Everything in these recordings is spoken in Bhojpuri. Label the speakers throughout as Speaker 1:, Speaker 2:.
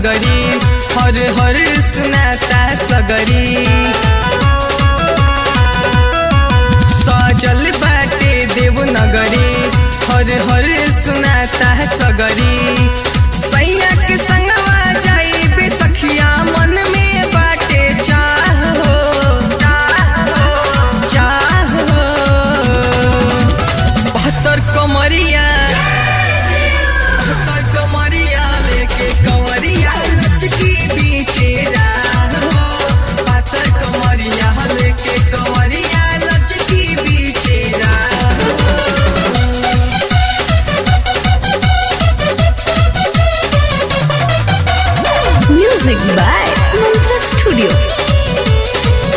Speaker 1: नगरी हर हर सुनाता सगरी सजल बाटे देव नगरी हर हर सुनाता सगरी सैया के संगवा जाई बेसखिया मन में बाटे चाह हो चाह हो बहत्तर कमरिया बहत्तर कमरिया लेके कंवरिया लचकी बीचे हो पातर कमरिया लेके कंवरिया लचकी बीचे
Speaker 2: Music by Mantra Studio.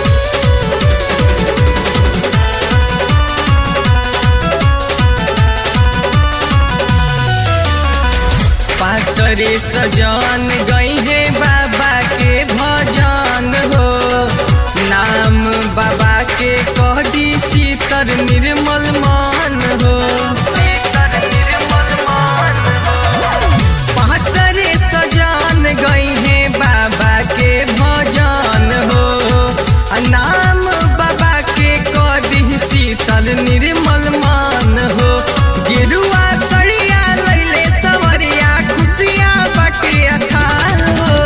Speaker 1: पातरे सजन गई है बाबा के भजन हो नाम बाबा के कह दी शीतर निर्मल मान हो पातरे सजन गई है बाबा के भजन हो आ नाम बाबा के कह दी शीतल निर्मल मान हो गेरुआ सड़िया लैले सवरिया खुशिया बटे अथा हो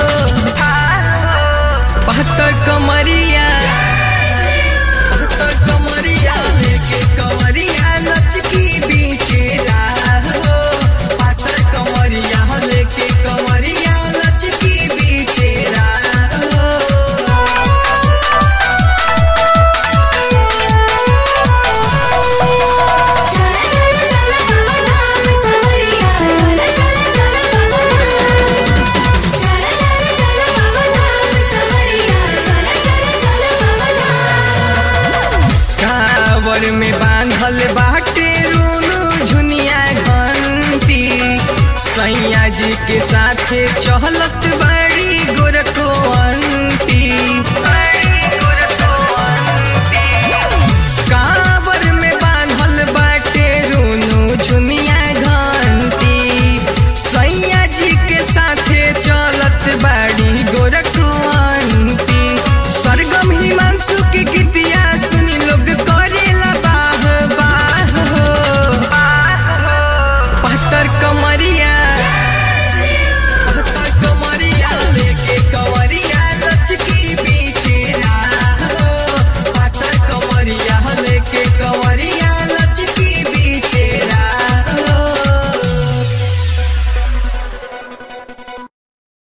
Speaker 1: बहत्तर कमरिया बहत्तर कमरिया लेके कमरिया लचकी बीचे हो पातर कमरिया लेके कमरिया लचकी बीचे हो
Speaker 2: चला चला चला बाबा धाम सवरिया चला चला चला बाबा धाम चला चला चला बाबा धाम सवरिया चला चला चला बाबा धाम
Speaker 1: कावर में बांधल बाटे रूनु झुनिया घंटी सैया जी के साथे चहलत बा